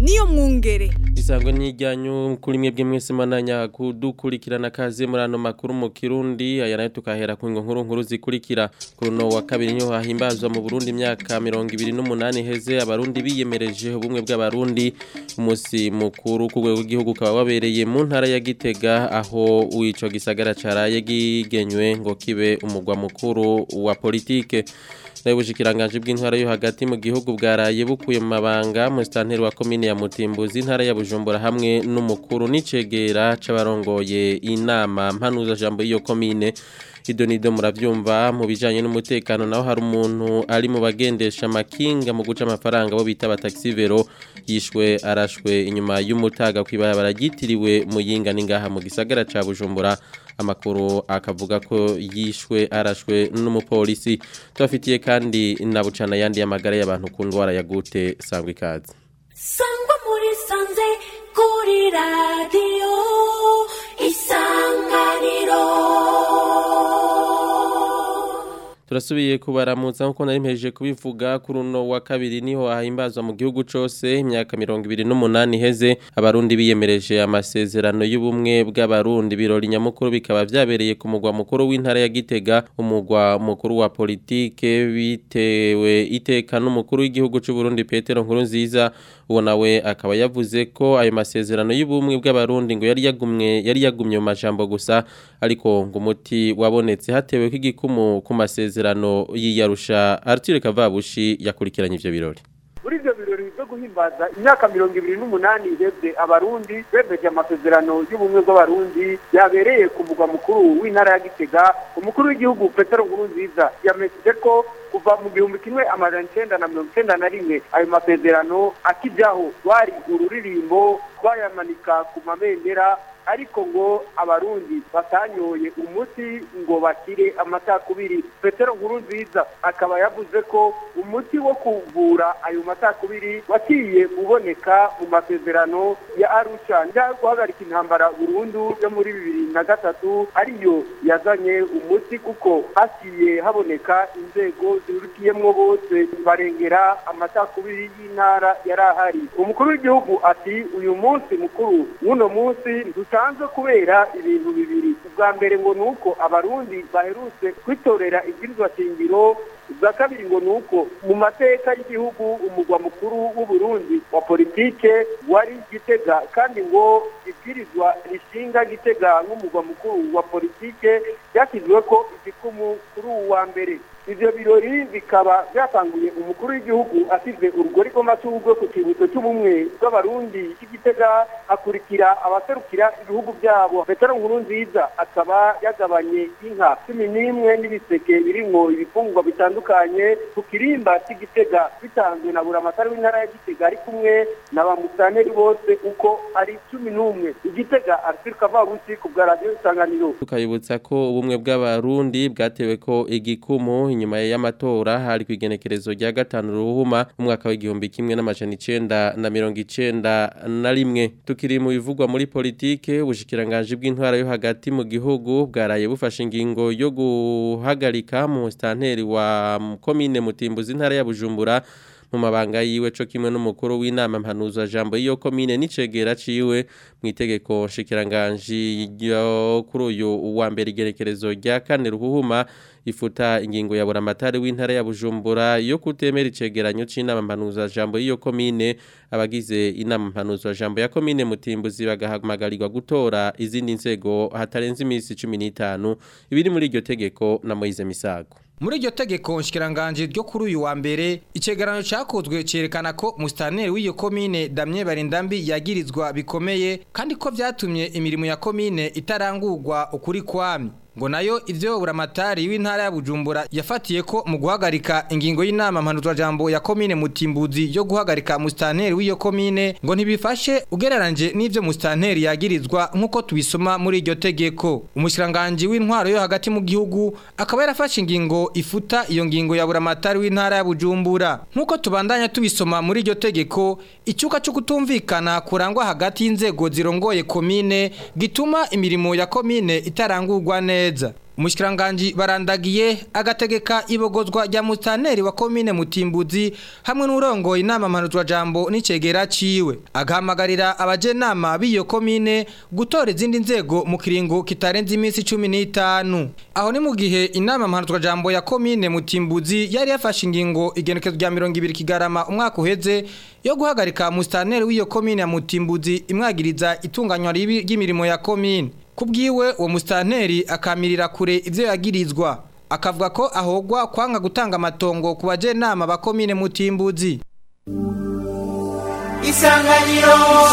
niyo mwungere Isango n'ijyanyu kuri mwebwe mwese mananya kudukurikirana kaze muri ano makuru mu Kirundi aya nayo tukahera ku ngo nkuru nkuru zikurikira kuri no wa kabiri niho hahimbazwa mu Burundi imyaka 28 heze abarundi biyemereje ubumwe bw'abarundi umunsi mukuru ku rwego rw'igihugu kaba wabereye mu ntara ya Gitega aho uico gisagara caraye gigenywe ngo kibe umugwa mukuru wa politike Ubushikiranganje bw'intwara yo hagati mu gihugu bwaraye bukuye mu mabanga mu stanteri wa komine ya Mutimbuzi intara ya Bujumbura hamwe n'umukuru n'icegera c'abarongoye inama mpanuza jambo iyo komine idonido muravyumva mu bijanye n'umutekano naho hari umuntu ari mu bagendesha makinga mu guca amafaranga bo bita bataxi vero yishwe arashwe inyuma y'umutaga kwibara gitiriwe muyinga ningaha mu gisagara ca Bujumbura amakuru akavuga ko yishwe arashwe n'umupolisi tubafitiye kandi na bucana yandi y'amagara y'abantu ku ndwara ya gute sangwa ikaze sangwa muri sanze kuri radiyo isanganiro turasubiye kubaramutsa nkuko nari mpejeje kubivuga kuri uno wa kabiri niho hahimbazwa mu gihugu cose imyaka 28 iheze abarundi biyemereje amasezerano y'ubumwe bw'abarundi birori nyamukuru bikaba vyabereye ku mugwa mukuru w'intara ya Gitega umugwa mukuru wa politike bitewe iteka n'umukuru w'igihugu c'u Burundi Petero Nkurunziza uwo nawe akaba yavuze ko ayo masezerano y'ubumwe bw'abarundi ngo yari yagumye yari yagumye mu majambo gusa ariko ngo umuti wabonetse hatewe ko igikumu ku masezerano y'iyarusha Arthur Kavabushi yakurikiranye ivyo birori muri ivyo birori byo guhimbaza imyaka mirongo ibiri n'umunani ihebwe abarundi bemeje amasezerano y'ubumwe bw'abarundi yabereye ku mugwa mukuru w'intara ya gitega umukuru w'igihugu petero nkurunziza yamesije ko kuva mu gihumbi kimwe amajana icenda na mirongo icenda na rimwe ayo masezerano akijyaho rwari ururirimbo rwayamanika ku mabendera ariko ngo abarundi batanyoye umuti ngo bakire amatakubiri petero nkuru nziza akaba yavuze ko umuti wo kuvura ayo matakubiri wakiye uboneka mu masezerano ya arusha njya guhagarika intambara burundu yo muri bibiri na gatatu ariyo yazanye umuti kuko hakiye haboneka inzego zirukiyemwo bose barengera amatakubiri y'intara yari ahari umukuru w'igihugu ati uyu munsi mukuru w'uno munsi dusanzwe kubera ibintu bibiri ubwa mbere ngo ni uko abarundi baherutse kwitorera ibwirizwa shingiro ubwa kabiri ngo ni uko mu mateka y'igihugu umugwa mukuru w'uburundi wa politike wari gitega kandi ngo ibwirizwa rishinga gitega nk'umugwa mukuru wa politike ryashyizwe ko igikumu kuri uwu wa mbere ivyo birori bikaba byatanguye umukuru w'igihugu asize urugori rw'amashurwe ku kibutso cy'ubumwe bw'abarundi cy'igitega hakurikira abaserukira ibihugu byabo petero nkuru nziza akaba yagabanye inka cumi n'imwe n'ibiseke birimwo ibifungurwa bitandukanye ku kirimba cy'igitega bitanzwe na buramatari w'intara ya gitega ari kumwe na ba musaneri bose uko ari cumi n'umwe igitega arthur kavabusi ku bwa radiyo isanganiro tukayibutsa ko ubumwe bw'abarundi bwatewe ko igikumu inyuma y'amatora hari ku igenekerezo rya gatanu ruhuma umwaka w'igihumbi kimwe n'amajana icenda na mirongo icenda na rimwe tukiri mu bivugwa muri politike ubushikiranganje bw'intwara yo hagati mu gihugu bwaraye bufashe ingingo yo guhagarika mu stanteri wa komine mutimbuzi intara ya bujumbura mu mabanga yiwe co kimwe n'umukuru w'inama mpanuza jambo iyo komine n'icegera ciwe mu itegeko nshikiranganje ryo kuri uyu wa mbere igerekerezo rya kane ruhuhuma ifuta ingingo ya buramatari w'intara ya Bujumbura yo kutemera icegeranyo c'inama mpanuza jambo iyo komine abagize inama mpanuza jambo ya komine mutimbuzi bagahamagarirwa gutora izindi nzego hatarenze iminsi 15 ibiri muri iryo tegeko na Moize Misago muri iryo tegeko nshikiranganje ryo kuri uyu wa mbere icegeranyo cyakozwe cerekana ko mustaneri w'iyo komine Damien Barindambi yagirizwa bikomeye kandi ko vyatumye imirimo ya komine itarangurwa ukuri kwami ngo nayo ivyo buramatari w'intara ya Bujumbura yafatiye ko mu guhagarika ingingo y'inama mpanuzwa jambo ya komine Mutimbuzi yo guhagarika mustaneri w'iyo komine ngo ntibifashe ugereranje n'ivyo mustaneri yagirizwa nkuko tubisoma muri iryo tegeko umushiranganje w'intwaro yo hagati mu gihugu akaba yarafashe ingingo ifuta iyo ngingo ya buramatari w'intara ya Bujumbura nkuko tubandanya tubisoma muri iryo tegeko icyuka cyo kutumvikana kurangwa hagati y'inzego zirongoye komine gituma imirimo ya komine itarangurwa neza umushyikiranganji barandagiye agategeka ibogozwa rya mustaneri wa komine mutimbuzi hamwe n'urongoye inama mpanuzwajambo n'icegera ciwe agahamagarira abajenama b'iyo komine gutora izindi nzego mu kiringo kitarenze iminsi cumi n'itanu aho ni mu gihe inama mpanuzwajambo ya komine mutimbuzi yari yafashe ingingo igenekezo rya mirongo ibiri kigarama umwaka uheze yo guhagarika mustaneri w'iyo komine ya mutimbuzi imwagiriza itunganywa ribi ry'imirimo ya komine kubwiwe uwo mustanteri akamirira kure ivyo yagirizwa akavuga ko ahogwa kwanga gutanga amatongo ku bajenama ba komine mutimbuzi isanganiro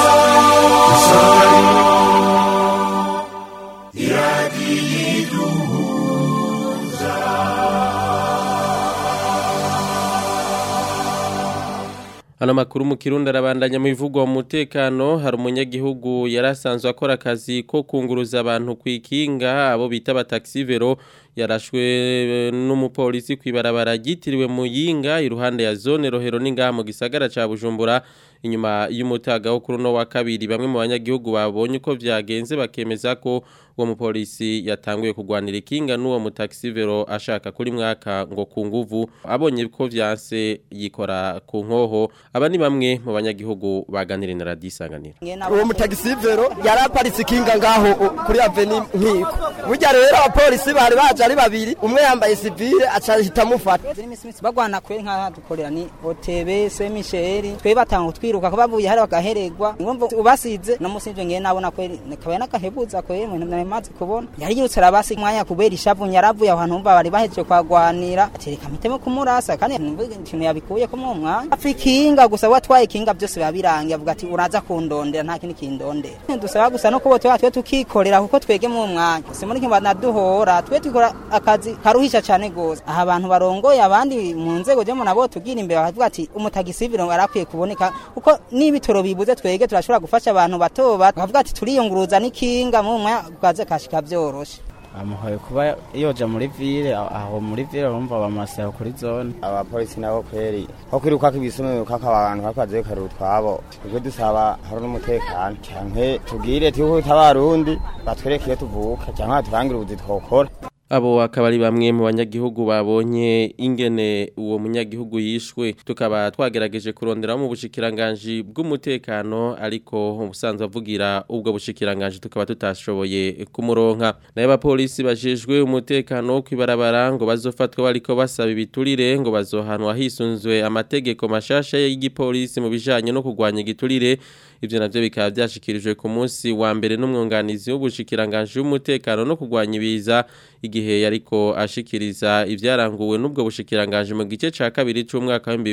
Ano makuru mu Kirundi arabandanya mu bivugwa mu mutekano hari umunyagihugu yarasanzwe akora akazi ko kunguruza abantu kwikinga abo bita abataxivero yarashwe eh, n'umupolisi kwibarabara ryitiriwe Muyinga iruhande ya zone Rohero n'ingaha mu gisagara ca Bujumbura inyuma y'umutaga wo kuri no wa kabiri bamwe mu banyagihugu babonye uko vyagenze bakemeza ko uwo mupolisi yatanguye kugwanira ikinga n'uwo mutaxivero ashaka kuri mwaka ngo ku nguvu abonye ko vyanse yikora ku nkoho aba ni bamwe mu banyagihugu baganira na radisanganira uwo mutagisivero yari aparitse ikinga ngaho u- kuri aveni nkiko burya rero abapolisi bari baje ari babiri umwe yambaye sivile aca ahita amufata bagwana kweri nka dukorera ni OTB se Michel twe batanga twiruka ko bavuye hari bagahererwa ngumva ubasize no musi nje ngiye nabona kweri kabaye nakahebuza kweri mu ntamye mazi kubona yari yirutse arabasi mwanya kubera ishavu nyaravuye ahantu umva bari bahejeje kwagwanira atereka mitemo kumurasa kandi numva ikintu yabikuye ko mu mwanya afikinga gusa watwaye kinga byose babirangiye avuga ati uraza kundondera nta kindi kindondera dusaba gusa no kubo twa twe tukikorera kuko twege mu mwanya se muri kimba naduhora twe tukora akazi karuhisha cyane gose aha abantu barongoye abandi mu nzego je mu nabo tugira imbere bakavuga ati umutagisiviro arakwiye kuboneka kuko n'ibitoro bibuze twege turashobora gufasha abantu bato bato bakavuga ati turiyunguruza n'ikinga mu mwanya kaze kashika byoroshe amuhoye kuba yoja muri ville aho muri ville urumva bamasaba kuri zone abapolisi nabo kweri ko kwiruka kibisume kaka abantu kakaze karu twabo ubwo dusaba hari n'umutekano canke tubwire tuko tabarundi batwereke iyo tuvuka canke turangira ubuzi twokora Abo akaba ari bamwe mu banyagihugu babonye ingene uwo munyagihugu yishwe tukaba twagerageje kurondera mu bushikiranganje bw'umutekano ariko ubusanzwe avugira ubwo bushikiranganje tukaba tutashoboye kumuronka naye abapolisi bajejwe umutekano wo kwibarabara ngo bazofatwa bariko basaba ibiturire ngo bazohanwa hisunzwe amategeko mashasha y'igipolisi mu bijanye no kurwanya igiturire ivyo navyo bikaba byashikirijwe ku munsi wa mbere n'umwunganizi w'ubushikiranganje w'umutekano no kurwanya ibiza igihe yariko ashikiriza ivyaranguwe n'ubwo bushikiranganje mu gice ca kabiri c'umwaka wa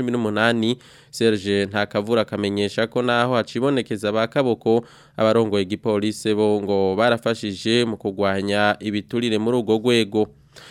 2018 Serge Ntakavura akamenyesha ko naho hacibonekeza ba kaboko abarongoye igipolisi bo ngo barafashije mu kurwanya ibiturire muri urwo rwego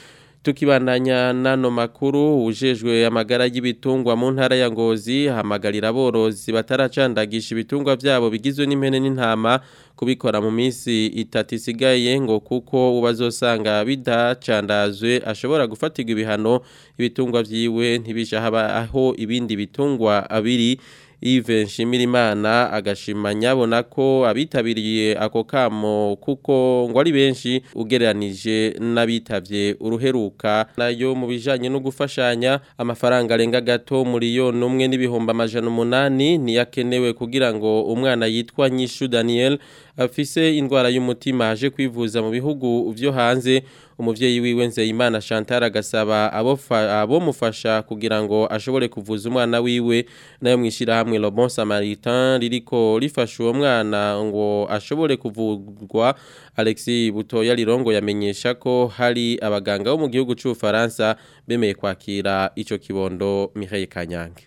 Tukibandanya nano makuru ujejwe amagara y'ibitungwa mu ntara ya Ngozi hamagarira aborozi bataracandagisha ibitungwa vyabo bigizwe n'impene n'intama kubikora mu minsi itatu isigaye ngo kuko ubazosanga bidacandazwe ashobora gufatirwa ibihano ibitungwa vyiwe ntibisha haba aho ibindi bitungwa abiri Yves Nshimirimana agashima nyabona ko abitabiriye ako kamo kuko ngo ari benshi ugereranije n'abitavye uruheruka nayo mu bijanye no gufashanya amafaranga arenga gato miliyoni umwe n'ibihumbi amajana umunani niyakenewe kugira ngo umwana yitwa Nyishu Daniel afise indwara y'umutima aje kwivuza mu bihugu vyo hanze umuvyeyi wiwe Nzeyimana Chantal agasaba abo abo mufasha kugira ngo ashobore kuvuza umwana wiwe nayo mwishira hamwe Le Bon Samaritain ririko rifasha uwo mwana ngo ashobore kuvugwa Alexis Butoya Lirongo yamenyesha ko hari abaganga bo mu gihugu cy'u Faransa bemeye kwakira ico kibondo Mireille Kanyange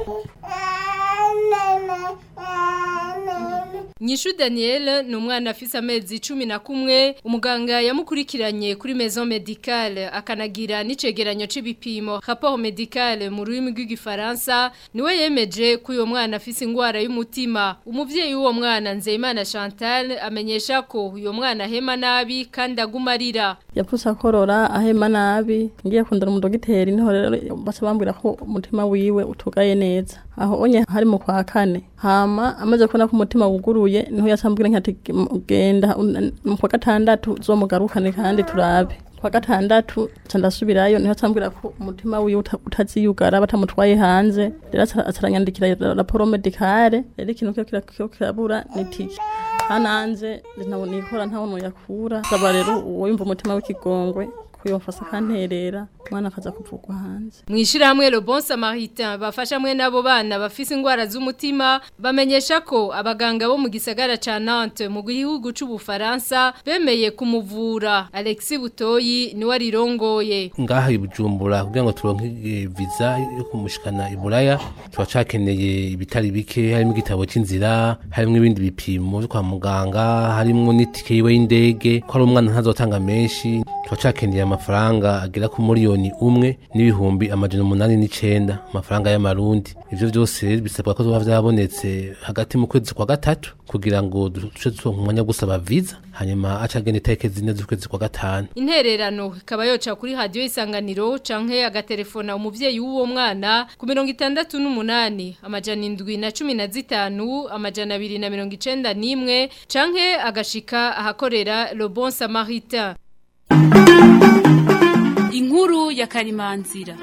Nyishu Daniel ni umwana afise amezi cumi na kumwe umuganga yamukurikiranye kuri maison medicale akanagira n'icegeranyo c'ibipimo rapport medicale mu rurimi rw'igifaransa niwe yemeje ko uyo mwana afise ingwara y'umutima umuvyeyi w'uwo mwana Nzeyimana Chantal amenyesha ko uyo mwana hema nabi kandi agumarira yapfutse akorora ahema nabi ngiye kundana umudogiteri niho rero baca bambwira ko umutima wiwe utugaye neza aho onye hari mu kwa kane hama amaze kubona ko umutima wuguruye niho yacambwira nkati genda un- mu kwa gatandatu zomugarukane kandi turabe kwa gatandatu ca ndasubirayo niho acambwira ko umutima wiwe uta- utaziyugara batamutwaye hanze rero aca- aca aranyandikira raporo medicale rero ikintu kiba kira- kiba kirabura ni tike hananze ntabwo nikora ntabwo yakura saba rero uwo yumva umutima w'ikigongwe kuyomfasa akanterera umwana akaza kuvugwa hanze Mwishirahamwe Le Bon Samaritain bafasha mwe nabo bana bafise ingwara z'umutima bamenyesha ko abaganga bo mu gisagara ca Nantes mu gihugu c'u Bufaransa bemeye kumuvura Alexis Butoyi ni warirongoye ngaha i Bujumbura kugira ngo turonke eh, visa yo kumushikana i Buraya tuba cakeneye ibitari bike harimo igitabo c'inzira harimo ibindi bipimo vyo kwa muganga harimo n'itike yiwe y'indege ko ari umwana ntazotanga menshi tuba cakeneye amafaranga agera ku miliyoni umwe n'ibihumbi amajana umunani n'icenda amafaranga y'amarundi ivyo vyose rero bisabwa ko zoba vyabonetse hagati mu kwezi kwa gatatu kugira ngo duce turonka umwanya wo gusaba visa hanyuma aca agenda itariki zine z'ukwezi kwa gatanu Intererano ikaba yoca kuri radio isanganiro canke agatelefona umuvyeyi w'uwo mwana ku 68 amajana indwi na cumi na zitanu amajana abiri na mirongo icenda n'imwe canke agashika ahakorera Le Bon Samaritain Inkuru ya Karimanzira.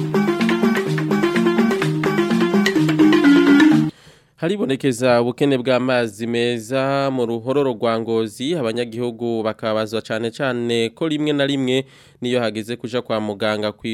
Haribonekeza ubukene bw'amazi meza mu ruhororo rwa ngozi abanyagihugu bakabazwa cyane cyane ko rimwe na rimwe niyo hageze kuja kwa muganga ku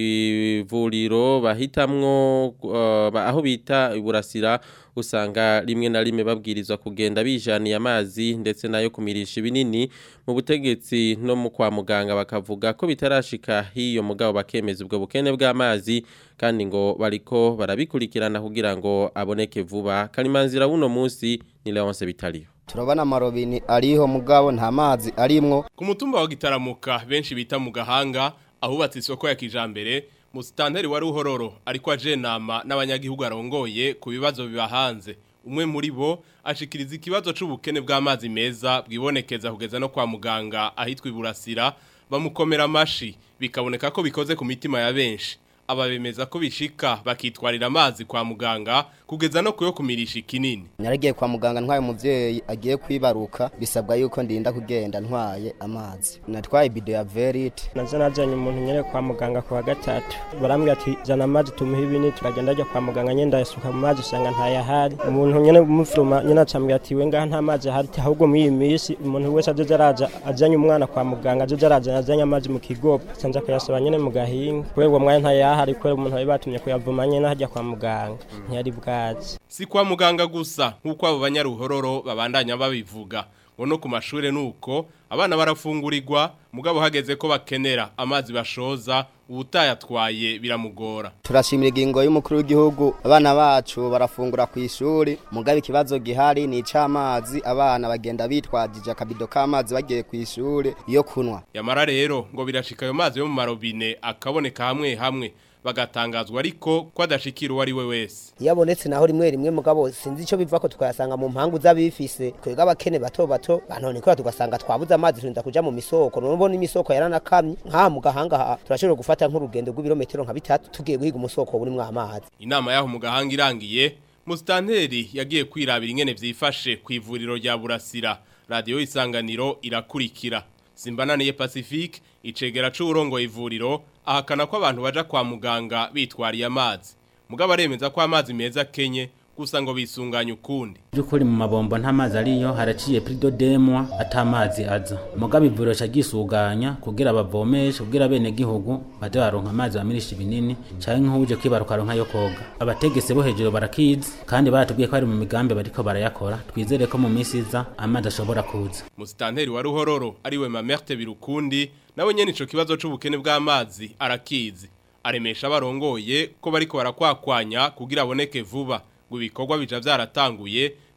ivuriro bahitamwo uh, ba- aho bita iburasira usanga rimwe na rimwe babwirizwa kugenda bijaniye amazi ndetse nayo kumirisha ibinini mu butegetsi no mu kwa muganga bakavuga ko bitarashika hiyo mugabo bakemeza ubwo bukene bw'amazi kandi ngo bariko barabikurikirana kugira ngo aboneke vuba kalimanzira buno munsi ni Leonce Bitaliyo turabona amarobini ariho mugabo nta mazi arimwo Ku mutumba wa gitaramuka benshi bita mu gahanga ahubatse isoko ya kijambere musitanteri wa ruhororo ariko aje nama n'abanyagihugu arongoye ku bibazo bibahanze umwe muri bo ashikiriza ikibazo c'ubukene bw'amazi meza bwibonekeza kugeza no kwa muganga ahitwa iburasira bamukomera amashi bikaboneka ko bikoze ku mitima ya benshi aba bemeza ko bishika bakitwarira amazi kwa muganga kugeza no kuyo kumirisha ikinini naragiye kwa muganga ntwaye umuvyeyi agiye kwibaruka bisabwa yuko ndinda kugenda ntwaye amazi natwaye ibido ya verite nazo najanye umuntu nyene kwa muganga ku wa gatatu barambwira ati jana amazi tumuhe ibini turagenda ajya kwa muganga nyene ndayasuka mu mazi usanga ntayahari umuntu nyene umufuruma nyene acambwira ati we ngaha nta mazi ahari ati ahubwo muri iyi minsi umuntu wese azoza araza ajanye umwana kwa muganga azoza araza azanye amazi mu kigopo canja kuyasaba nyene mu gahinga kubera uwo mwanya ntayahari kubera umuntu bari batumye kuyavuma nyene hajya kwa muganga ntiyari bwazi Si kwa muganga gusa nk'uko abo banyaruhororo babandanya babivuga ngo no ku mashure nuko abana barafungurirwa mugabo hageze ko bakenera amazi bashoza ubutayatwaye biramugora turashimira ingingo y'umukuru w'igihugu abana bacu barafungura ku ishuri mugabo ikibazo gihari ni ic'amazi abana bagenda bitwajije akabido k'amazi bagiye ku ishuri yo kunwa yamara rero ngo birashika ayo mazi yo mu marobine akaboneka hamwe hamwe bagatangazwa ariko ko adashikira uwo ari we wese iyo abonetse naho rimwe rimwe mugabo sinzi icyo biva ko tukayasanga mu mpangu z'abifise twebwe abakene bato bato banone kora tugasanga twabuze amazi turinda kuja mu misoko nubona imisoko yaranakamye nk'aha mu gahanga aha turashobora gufata nk'urugendo rw'ibirometero nka bitatu tugiye guhiga umusoko burimwo amazi inama yaho mu gahanga irangiye musitanteri yagiye kwirabira ingene vyifashe ku ivuriro rya burasira radiyo isanganiro irakurikira simbananiye pacifique icegera c'uwurongoye ivuriro ahakana ko abantu baja kwa muganga bitwariye amazi mugabo aremeza ko amazi meza kenye gusa ngo bisunganye ukundi by'ukuri mu mabombo nta mazi ariyo haraciye prido demwa atamazi aza mugabo ivuriro gisuganya kugira bavomeshe kugira bene gihugu baje baronka amazi bamirisha ibinini canke nk'uje kwibaruka aronka yo koga abategese bo hejuru barakizi kandi baratubwiye ko ari mu migambi bariko barayakora twizere ko mu minsi iza amazi ashobora kuza musitanteri wa ruhororo ariwe mamerte birukundi nawe nyene ico kibazo c'ubukene bw'amazi arakizi aremesha abarongoye ko bariko barakwakwanya kugira aboneke vuba ngo ibikorwa bija vyaratanguye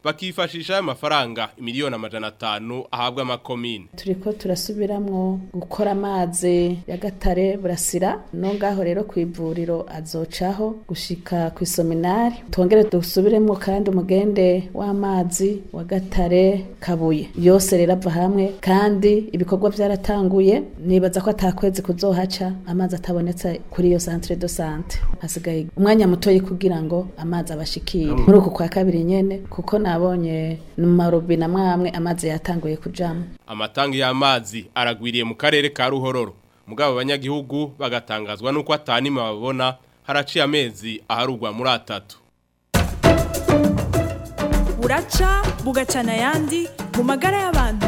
bakifashisha ayo mafaranga miliyoni amajana atanu ahabwa amakomine turiko turasubiramwo gukora amazi ya gatare burasira no ngaho rero ku ivuriro azocaho gushika ku isominari twongere dusubiremwo kandi umugende w'amazi wa gatare kabuye yose rero ava hamwe kandi ibikorwa byaratanguye nibaza ko atakwezi kuzohaca amazi atabonetse kuri iyo centre de sante hasigaye umwanya mutoyi kugira ngo amazi abashikire muri uku kwa kabiri nyene kuko nabonye mu marobine amwe amazi yatanguye kujamo amatangi y'amazi aragwiriye mu karere ka ruhororo mugabo abanyagihugu bagatangazwa nuko atanima babona haraciye amezi aharugwa muri atatu buraca bugacana ayandi mu magara y'abantu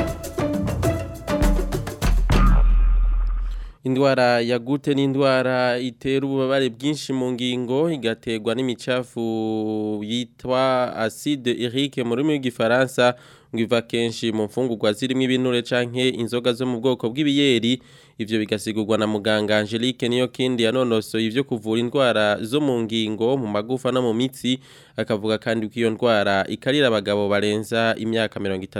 Indwara ya gute ni indwara itera ububabare bwinshi mu ngingo igaterwa n'imicafu yitwa acide urique mu rurimi rw'igifaransa ngo iva kenshi mu mfungurwa zirimo ibinure canke inzoga zo mu bwoko bw'ibiyeri ivyo bigasigurwa na muganga Angelique niyo kindi yanonosoye ivyo kuvura indwara zo mu ngingo mu magufa no mu mitsi akavuga kandi ko iyo ndwara ikarira abagabo barenza imyaka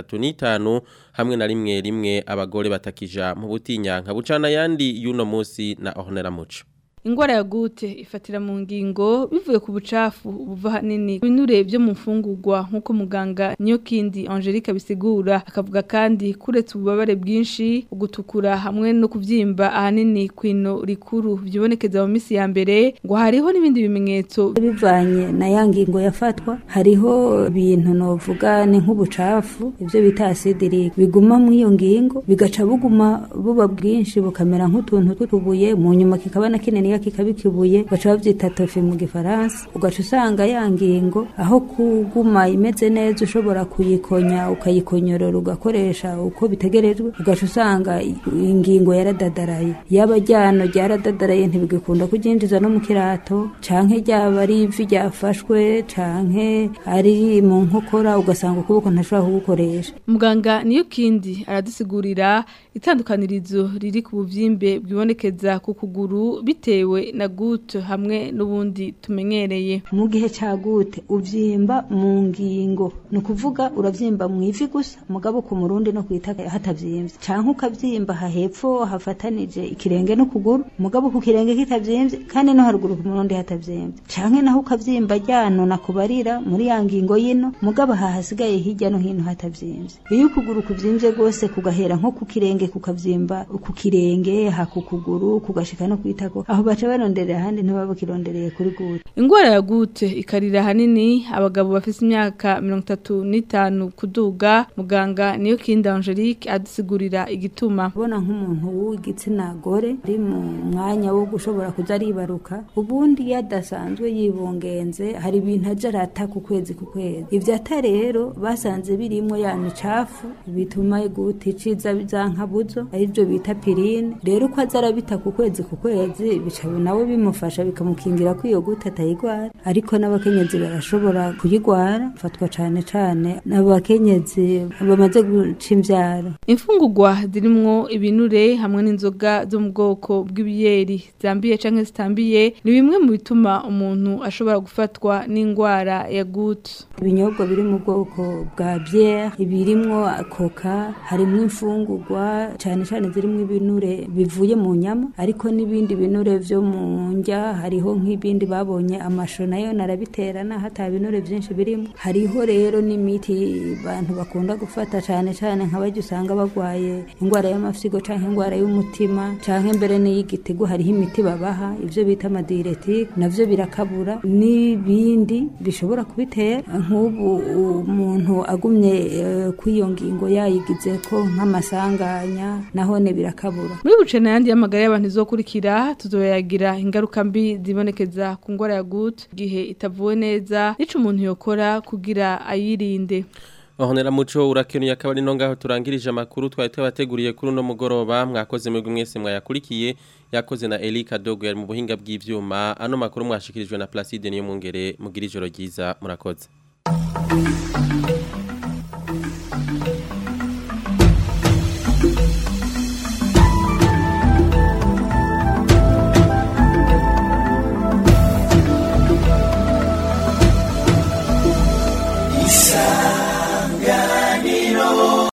35 hamwe na rimwe rimwe abagore batakija mu butinyanka bucana yandi yuno musi na Ornella Muco Ingwara ya gute ifatira mu ngingo bivuye ku bucafu buva hanini binure byo mu mfungurwa nkuko muganga niyo kindi Angelique bisigura akavuga kandi kuretse ububabare bwinshi ugutukura hamwe no kuvyimba ahanini kwino rikuru byibonekeza mu misi ya mbere ngo hariho n'ibindi bimenyetso bivanye na ya ngingo yafatwa hariho ibintu novuga ni nk'ubucafu ibyo bita acide biguma mu iyo ngingo bigaca buguma buba bwinshi bukamera nk'utuntu tw'utubuye mu nyuma kikaba na kinini kikabikibuye baca bavyita tofi mu gifaransa ugaca usanga ya ngingo aho kuguma imeze neza ushobora kuyikonya ukayikonyorora ugakoresha uko bitegerejwe ugaca usanga ingingo yaradadaraye yaba ryano ryaradadaraye ntibigikunda kuryinjiza no mu kirato canke ryaba ari ivi ryafashwe canke ari mu nkokora ugasanga ukuboko ntashobora kugukoresha muganga niyo kindi aradusigurira itandukanirizo riri ku buvyimbe bwibonekeza ku kuguru bitewe na gute hamwe n'ubundi tumenyereye mu gihe cya gute uvyimba mu ngingo ni ukuvuga uravyimba mu ivi gusa mugabo ku murundi no kwita hatavyimbye canke ukavyimba hahepfo hafatanije ikirenge n'ukuguru mugabo ku kirenge kitavyimbye kandi no haruguru ku murundi hatavyimbye canke naho ukavyimba ryano nakubarira muri ya ngingo yino mugabo hahasigaye hirya no hino hatavyimbye iyo ukuguru kuvyimbye rwose kugahera nko ku kirenge kukavyimba ku kirenge hakukuguru kugashika no kwitako aho baca baronderera ahandi ntibaba kirondereye kuri gute ingwara ya gute ikarira hanini abagabo bafise imyaka mirongo itatu n'itanu kuduga muganga niyo kindi Angelique adusigurira igituma ubona nk'umuntu w'igitsina gore ari mu mwanya wo gushobora kuza aribaruka ubundi yadasanzwe yibungenze hari ibintu aja arata ku kwezi ku kwezi ivyo ata rero basanze birimwo ya micafu bituma gute iciza za nkabuzo arivyo bita pirine rero uko aza arabita ku kwezi ku kwezi bica nawe bimufasha bikamukingira ko iyo gute atayigwara ariko n'abakenyezi barashobora kuyigwara fatwa cane cane n'abakenyezi bamaze guca imvyaro imfungurwa zirimwo ibinure hamwe n'inzoga zo mu bwoko bw'ibiyeri zambiye canke zitambiye ni bimwe mu bituma umuntu ashobora gufatwa n'ingwara ya gute ibinyobwa biri mu bwoko bwa bière ibirimwo koka harimwo imfungurwa cane cane zirimwo ibinure bivuye mu nyama ariko n'ibindi binure vyo mu ndya hariho nk'ibindi babonye amasho nayo narabiterana hata binure vyinshi birimo hariho rero n'imiti abantu bakunda gufata cane cane nk'abaryo usanga bagwaye ingwara y'amafyigo canke ingwara y'umutima canke mbere n'iy'igitigu hariho imiti babaha ivyo bita amadiretike navyo birakabura n'ibindi bishobora kubitera nk'ubu umuntu agumye uh, kw'iyo ngingo yayigizeko nk'amasanganya nahone birakabura muri bucena yandi y'amagara y'abantu izokurikira tuzoyagira ingaruka mbi zibonekeza ku ngwara ya gute igihe itavuwe neza nico umuntu yokora kugira ayirinde Ohonera muco urakenuye akaba ari no ngaho turangirije amakuru twari twabateguriye kuri uno mugoroba mwakoze mwebwe mwese mwayakurikiye yakoze na Elika Dogo yari mu buhinga bw'ivyuma ano makuru mwashikirijwe na Placide niyo mungere mugira ijoro ryiza murakoze